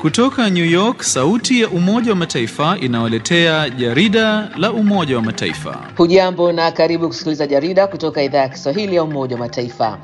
Kutoka New York, sauti ya Umoja wa Mataifa inawaletea jarida la Umoja wa Mataifa. Hujambo na karibu kusikiliza jarida kutoka idhaa ya Kiswahili ya Umoja wa Mataifa.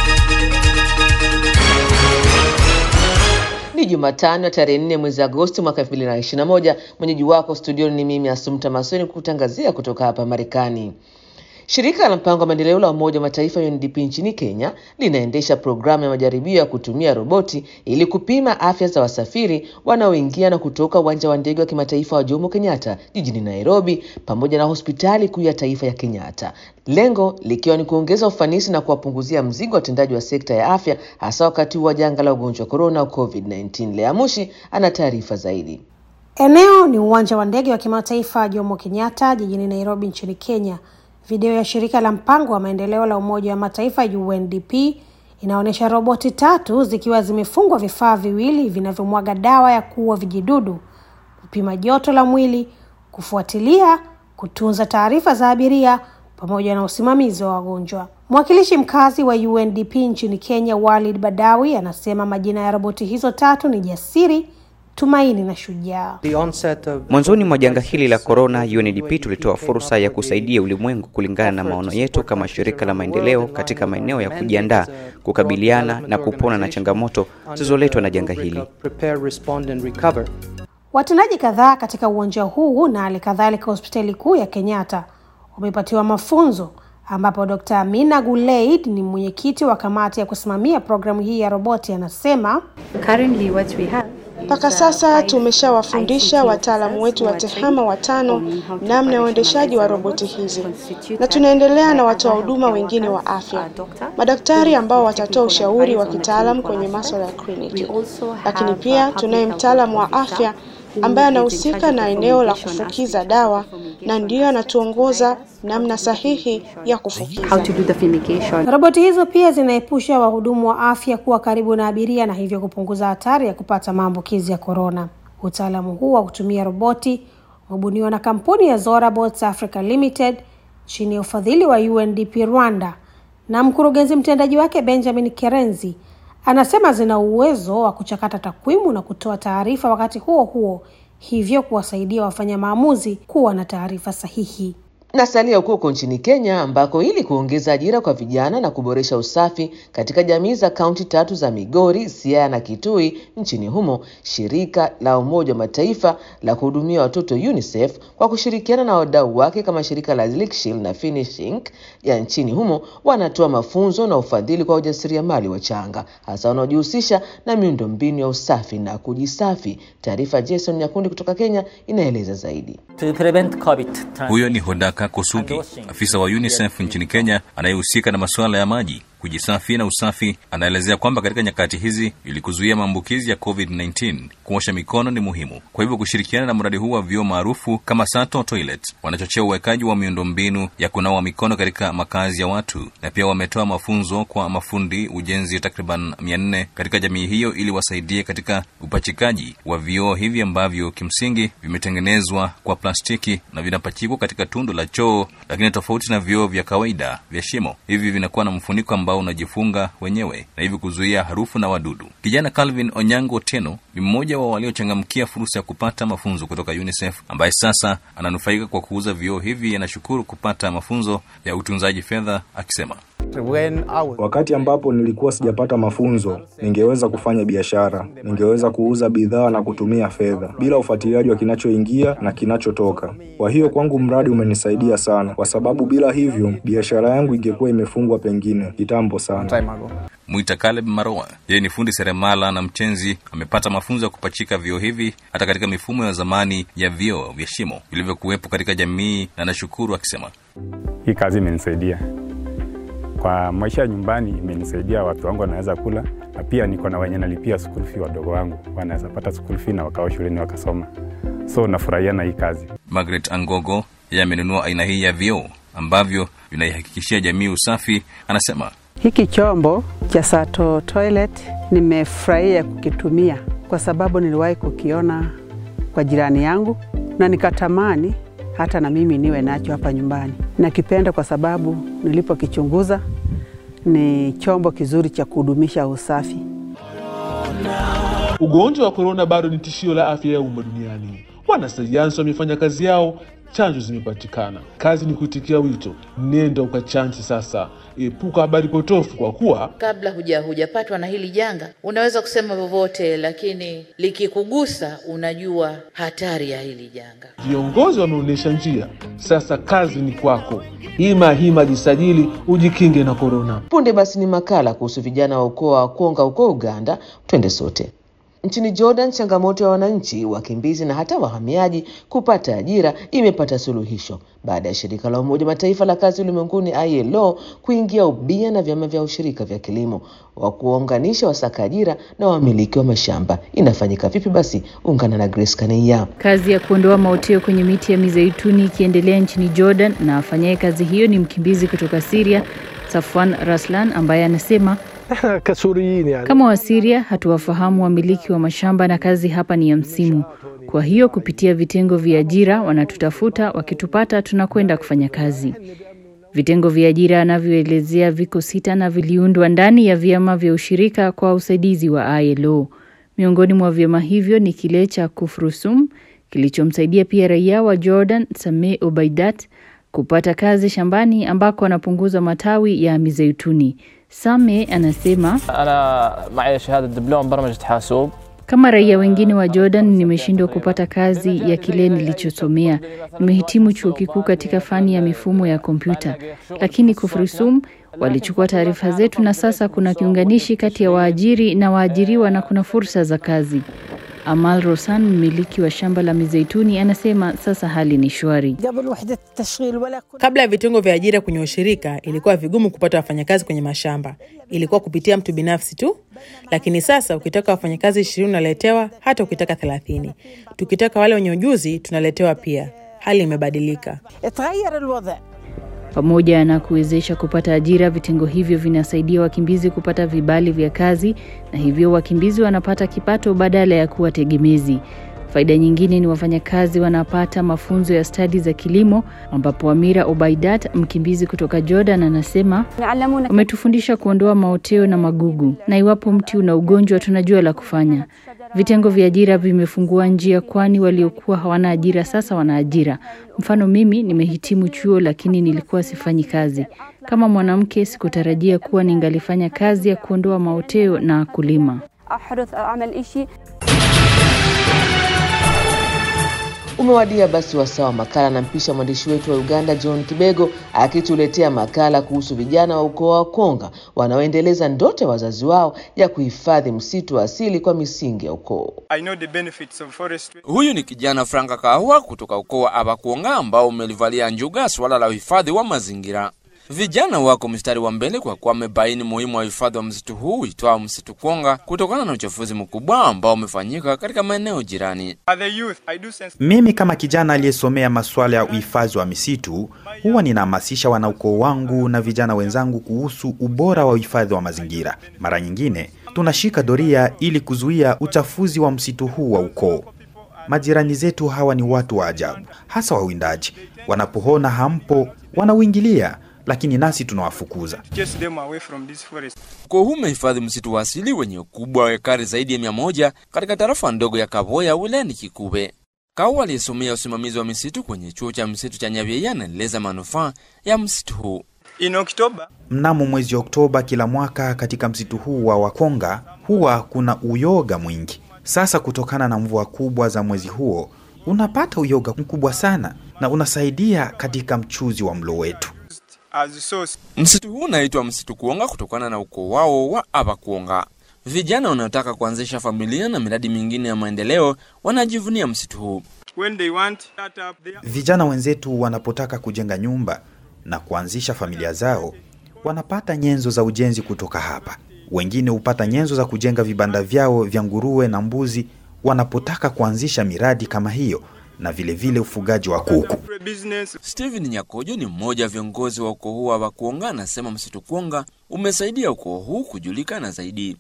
Ni Jumatano tarehe nne mwezi Agosti mwaka 2021. Mwenyeji wako studioni ni mimi Asumta Masoni kukutangazia kutoka hapa Marekani. Shirika la mpango wa maendeleo la Umoja wa Mataifa UNDP nchini Kenya linaendesha programu ya majaribio ya kutumia roboti ili kupima afya za wasafiri wanaoingia na kutoka uwanja wa ndege wa kimataifa wa Jomo Kenyatta jijini Nairobi pamoja na hospitali kuu ya taifa ya Kenyatta, lengo likiwa ni kuongeza ufanisi na kuwapunguzia mzigo watendaji wa sekta ya afya hasa wakati huu wa janga la ugonjwa wa korona au COVID-19. Lea Mushi ana taarifa zaidi. Eneo ni uwanja wa ndege wa kimataifa wa Jomo Kenyatta jijini Nairobi nchini Kenya. Video ya shirika la mpango wa maendeleo la Umoja wa Mataifa UNDP inaonyesha roboti tatu zikiwa zimefungwa vifaa viwili vinavyomwaga dawa ya kuua vijidudu, kupima joto la mwili, kufuatilia, kutunza taarifa za abiria pamoja na usimamizi wa wagonjwa. Mwakilishi mkazi wa UNDP nchini Kenya, Walid Badawi, anasema majina ya roboti hizo tatu ni Jasiri, Tumaini na Shujaa. Mwanzoni mwa janga hili la korona, UNDP tulitoa fursa ya kusaidia ulimwengu kulingana na maono yetu kama shirika la maendeleo katika maeneo ya kujiandaa, kukabiliana na kupona na changamoto zilizoletwa na janga hili. Watendaji kadhaa katika uwanja huu na hali kadhalika hospitali kuu ya Kenyatta wamepatiwa mafunzo ambapo Dr. Amina Guleid ni mwenyekiti wa kamati ya kusimamia programu hii ya roboti anasema mpaka sasa tumeshawafundisha wataalamu wetu wa TEHAMA watano namna ya uendeshaji wa roboti hizi, na tunaendelea na watoa huduma wengine wa afya, madaktari ambao watatoa ushauri wa kitaalamu kwenye masuala ya kliniki, lakini pia tunaye mtaalamu wa afya ambaye anahusika na eneo la kufukiza dawa na ndiyo anatuongoza namna sahihi ya kufukiza. Roboti hizo pia zinaepusha wahudumu wa afya kuwa karibu na abiria na hivyo kupunguza hatari ya kupata maambukizi ya korona. Utaalamu huu wa kutumia roboti umebuniwa na kampuni ya Zora Bots Africa Limited chini ya ufadhili wa UNDP Rwanda, na mkurugenzi mtendaji wake Benjamin Kerenzi anasema zina uwezo wa kuchakata takwimu na kutoa taarifa wakati huo huo, hivyo kuwasaidia wafanya maamuzi kuwa na taarifa sahihi. Nasalia huko huko nchini Kenya ambako ili kuongeza ajira kwa vijana na kuboresha usafi katika jamii za kaunti tatu za Migori, Siaya na Kitui nchini humo, shirika la Umoja wa Mataifa la kuhudumia watoto UNICEF kwa kushirikiana na wadau wake kama shirika la Linkshil na Finish Inc ya nchini humo wanatoa mafunzo na ufadhili kwa wajasiriamali wachanga hasa wanaojihusisha na miundombinu ya usafi na kujisafi. Taarifa Jason Nyakundi kutoka Kenya inaeleza zaidi. Huyo ni Hodaka Kosugi, afisa wa UNICEF nchini Kenya anayehusika na masuala ya maji kujisafi na usafi. Anaelezea kwamba katika nyakati hizi, ili kuzuia maambukizi ya COVID-19, kuosha mikono ni muhimu. Kwa hivyo kushirikiana na mradi huu wa vyoo maarufu kama Sato Toilet, wanachochea uwekaji wa miundombinu ya kunawa mikono katika makazi ya watu, na pia wametoa mafunzo kwa mafundi ujenzi takriban mia nne katika jamii hiyo, ili wasaidie katika upachikaji wa vioo hivi ambavyo kimsingi vimetengenezwa kwa plastiki na vinapachikwa katika tundu la choo, lakini tofauti na vioo vya kawaida vya shimo, hivi vinakuwa na mfuniko ambao unajifunga wenyewe na hivi kuzuia harufu na wadudu. Kijana Calvin Onyango Teno ni mmoja wa waliochangamkia fursa ya kupata mafunzo kutoka UNICEF ambaye sasa ananufaika kwa kuuza vioo hivi. Anashukuru kupata mafunzo ya utunzaji fedha akisema, Wakati ambapo nilikuwa sijapata mafunzo, ningeweza kufanya biashara, ningeweza kuuza bidhaa na kutumia fedha bila ufuatiliaji wa kinachoingia na kinachotoka. Kwa hiyo kwangu mradi umenisaidia sana, kwa sababu bila hivyo biashara yangu ingekuwa imefungwa pengine kitambo sana. Mwita Caleb Maroa, yeye ni fundi seremala na mchenzi, amepata mafunzo ya kupachika vioo hivi hata katika mifumo ya zamani ya vioo vya shimo vilivyokuwepo katika jamii, na anashukuru akisema, hii kazi imenisaidia kwa maisha ya nyumbani, imenisaidia watu wangu wanaweza kula, na pia niko na wenye nalipia school fee wadogo wangu wanaweza pata school fee na wakawa shuleni wakasoma, so nafurahia na hii kazi. Margaret Angogo, yeye amenunua aina hii ya vioo ambavyo vinaihakikishia jamii usafi. Anasema hiki chombo cha Sato Toilet nimefurahia kukitumia kwa sababu niliwahi kukiona kwa jirani yangu na nikatamani hata na mimi niwe nacho hapa nyumbani. Nakipenda kwa sababu nilipokichunguza ni chombo kizuri cha kudumisha usafi. Ugonjwa wa korona bado ni tishio la afya ya umma duniani. Wanasayansi wamefanya kazi yao, chanjo zimepatikana. Kazi ni kuitikia wito, nenda ukachanji sasa. Epuka habari potofu, kwa kuwa kabla huja hujapatwa na hili janga unaweza kusema vyovyote, lakini likikugusa unajua hatari ya hili janga. viongozi wameonyesha njia. Sasa kazi ni kwako. Hima hima, jisajili ujikinge na korona. Punde basi ni makala kuhusu vijana wa ukoo wa Konga huko Uganda. Twende sote. Nchini Jordan, changamoto ya wananchi, wakimbizi na hata wahamiaji kupata ajira imepata suluhisho baada ya shirika la Umoja Mataifa la kazi ulimwenguni ILO kuingia ubia na vyama vya ushirika vya kilimo wa kuwaunganisha wasaka ajira na wamiliki wa mashamba. Inafanyika vipi? Basi ungana na Grace Kaneia. Kazi ya kuondoa maoteo kwenye miti ya mizeituni ikiendelea nchini Jordan, na afanyaye kazi hiyo ni mkimbizi kutoka Syria, Safwan Raslan, ambaye anasema kama Wasiria hatuwafahamu wamiliki wa mashamba na kazi hapa ni ya msimu. Kwa hiyo kupitia vitengo vya ajira wanatutafuta, wakitupata tunakwenda kufanya kazi. Vitengo vya ajira anavyoelezea viko sita na viliundwa ndani ya vyama vya ushirika kwa usaidizi wa ILO. Miongoni mwa vyama hivyo ni kile cha Kufrusum kilichomsaidia pia raia wa Jordan Sameh Obaidat kupata kazi shambani ambako anapunguza matawi ya mizeituni. Same anasema kama raia wengine wa Jordan nimeshindwa kupata kazi ya kile nilichosomea. Nimehitimu chuo kikuu katika fani ya mifumo ya kompyuta, lakini Kufrisum walichukua taarifa zetu na sasa kuna kiunganishi kati ya waajiri na waajiriwa na kuna fursa za kazi. Amal Rosan, mmiliki wa shamba la mizeituni, anasema sasa hali ni shwari. Kabla ya vitengo vya ajira kwenye ushirika, ilikuwa vigumu kupata wafanyakazi kwenye mashamba, ilikuwa kupitia mtu binafsi tu. Lakini sasa ukitaka wafanyakazi ishirini unaletewa, hata ukitaka thelathini. Tukitaka wale wenye ujuzi tunaletewa pia. Hali imebadilika. Pamoja na kuwezesha kupata ajira, vitengo hivyo vinasaidia wakimbizi kupata vibali vya kazi, na hivyo wakimbizi wanapata kipato badala ya kuwa tegemezi. Faida nyingine ni wafanyakazi wanapata mafunzo ya stadi za kilimo, ambapo Amira Obaidat, mkimbizi kutoka Jordan, anasema wametufundisha kuondoa maoteo na magugu, na iwapo mti una ugonjwa tunajua la kufanya. Vitengo vya ajira vimefungua njia, kwani waliokuwa hawana ajira sasa wana ajira. Mfano, mimi nimehitimu chuo, lakini nilikuwa sifanyi kazi. Kama mwanamke, sikutarajia kuwa ningalifanya kazi ya kuondoa maoteo na kulima. Umewadia basi wasaa wa makala, na mpisha mwandishi wetu wa Uganda John Kibego akituletea makala kuhusu vijana wa ukoo wa Konga wanaoendeleza ndoto ya wazazi wao ya kuhifadhi msitu wa asili kwa misingi ya ukoo. Huyu ni kijana Franka Kahwa kutoka ukoo wa Abakuonga ambao umelivalia njuga swala la uhifadhi wa mazingira. Vijana wako mstari wa mbele kwa kuwa wamebaini muhimu wa uhifadhi wa msitu huu uitwao msitu Konga kutokana na uchafuzi mkubwa ambao umefanyika katika maeneo jirani. Mimi kama kijana aliyesomea masuala ya uhifadhi wa misitu huwa ninahamasisha wanaukoo wangu na vijana wenzangu kuhusu ubora wa uhifadhi wa mazingira. Mara nyingine tunashika doria ili kuzuia uchafuzi wa msitu huu wa ukoo. Majirani zetu hawa ni watu wa ajabu, hasa wawindaji. Wanapoona hampo, wanauingilia lakini nasi tunawafukuza. Ukoo huu umehifadhi msitu wa asili wenye ukubwa wa ekari zaidi ya mia moja katika tarafa ndogo ya Kavoya wilayani Kikube. Kau aliyesomea usimamizi wa misitu kwenye chuo cha msitu cha Nyabyeye anaeleza manufaa ya msitu huu. In Oktoba, mnamo mwezi Oktoba kila mwaka katika msitu huu wa Wakonga huwa kuna uyoga mwingi. Sasa kutokana na mvua kubwa za mwezi huo unapata uyoga mkubwa sana na unasaidia katika mchuzi wa mlo wetu. Msitu huu unaitwa msitu Kuonga kutokana na ukoo wao wa Abakuonga. Vijana wanaotaka kuanzisha familia na miradi mingine ya maendeleo wanajivunia msitu huu. Vijana wenzetu wanapotaka kujenga nyumba na kuanzisha familia zao, wanapata nyenzo za ujenzi kutoka hapa. Wengine hupata nyenzo za kujenga vibanda vyao vya nguruwe na mbuzi wanapotaka kuanzisha miradi kama hiyo na vilevile vile ufugaji wa kuku. Steven Nyakojo ni mmoja wa viongozi wa ukoo huu wa Bakuonga, anasema msitu Kuonga umesaidia ukoo huu kujulikana zaidi.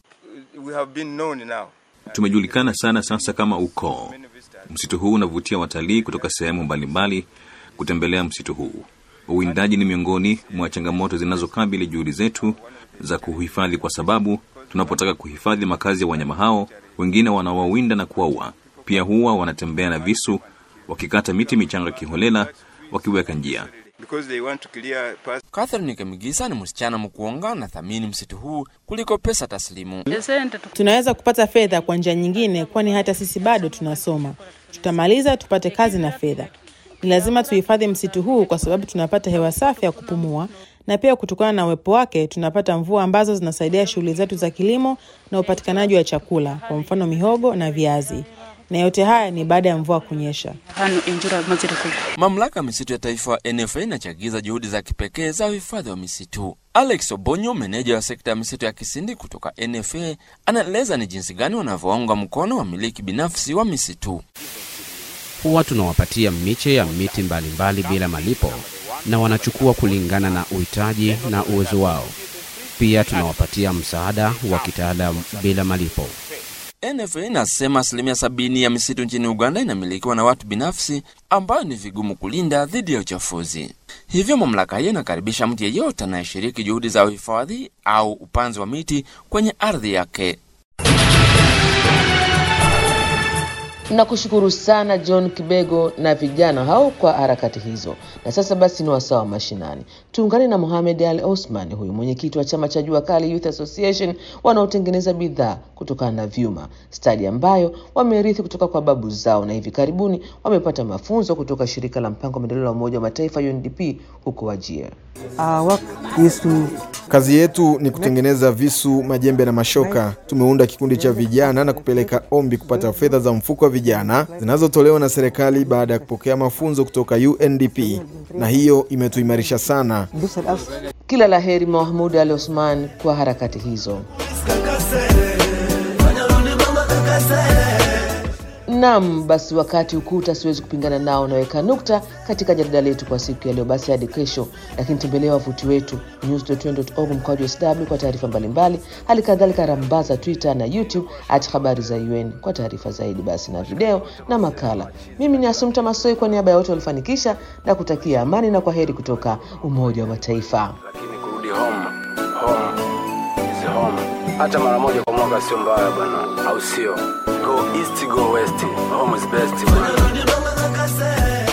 Tumejulikana sana sasa kama ukoo. Msitu huu unavutia watalii kutoka sehemu mbalimbali kutembelea msitu huu. Uwindaji ni miongoni mwa changamoto zinazokabili juhudi zetu za kuhifadhi, kwa sababu tunapotaka kuhifadhi makazi ya wanyama hao, wengine wanawawinda na kuwaua. Pia huwa wanatembea na visu wakikata miti michanga kiholela, wakiweka njia. Catherine Kemigisa ni msichana mkuonga na thamini msitu huu kuliko pesa taslimu. Tunaweza kupata fedha kwa njia nyingine, kwani hata sisi bado tunasoma. Tutamaliza tupate kazi na fedha. Ni lazima tuhifadhi msitu huu kwa sababu tunapata hewa safi ya kupumua, na pia kutokana na uwepo wake tunapata mvua ambazo zinasaidia shughuli zetu za kilimo na upatikanaji wa chakula, kwa mfano mihogo na viazi na yote haya ni baada ya mvua kunyesha. Mamlaka ya misitu ya taifa NFA inachagiza juhudi za kipekee za uhifadhi wa misitu. Alex Obonyo, meneja wa sekta ya misitu ya Kisindi kutoka NFA, anaeleza ni jinsi gani wanavyounga mkono wamiliki binafsi wa misitu. Huwa tunawapatia miche ya miti mbalimbali mbali bila malipo, na wanachukua kulingana na uhitaji na uwezo wao. Pia tunawapatia msaada wa kitaalamu bila malipo. NFA inasema asilimia sabini ya misitu nchini Uganda inamilikiwa na watu binafsi ambayo ni vigumu kulinda dhidi ya uchafuzi. Hivyo mamlaka hiyo inakaribisha mtu yeyote anayeshiriki juhudi za uhifadhi au upanzi wa miti kwenye ardhi yake. Nakushukuru sana John Kibego na vijana hao kwa harakati hizo. Na sasa basi ni wasaa wa mashinani, tuungane na Mohamed Ali Osman, huyu mwenyekiti wa chama cha Jua Kali Youth Association wanaotengeneza bidhaa kutokana na vyuma, stadi ambayo wamerithi kutoka kwa babu zao, na hivi karibuni wamepata mafunzo kutoka shirika la mpango wa maendeleo la Umoja wa Mataifa UNDP huko Wajir. Kazi yetu ni kutengeneza visu, majembe na mashoka. Tumeunda kikundi cha vijana na kupeleka ombi kupata fedha za mfuko wa vijana zinazotolewa na serikali baada ya kupokea mafunzo kutoka UNDP, na hiyo imetuimarisha sana. Kila la heri Mahmud Ali Osman kwa harakati hizo. Naam, basi wakati ukuta siwezi kupingana nao, naweka nukta katika jarida letu kwa siku ya leo. Basi hadi kesho, lakini tembelea wavuti wetu news.un.org mkwaju sw kwa taarifa mbalimbali, hali kadhalika rambaza Twitter na YouTube at habari za UN kwa taarifa zaidi, basi na video na makala. Mimi ni Asumta Masoi kwa niaba ya wote walifanikisha na kutakia amani na kwa heri kutoka Umoja wa Mataifa. Lakini kurudi home, home is home. Hata mara moja kwa mwaka sio mbaya bwana, au sio? Go east, go west, home is best bwana.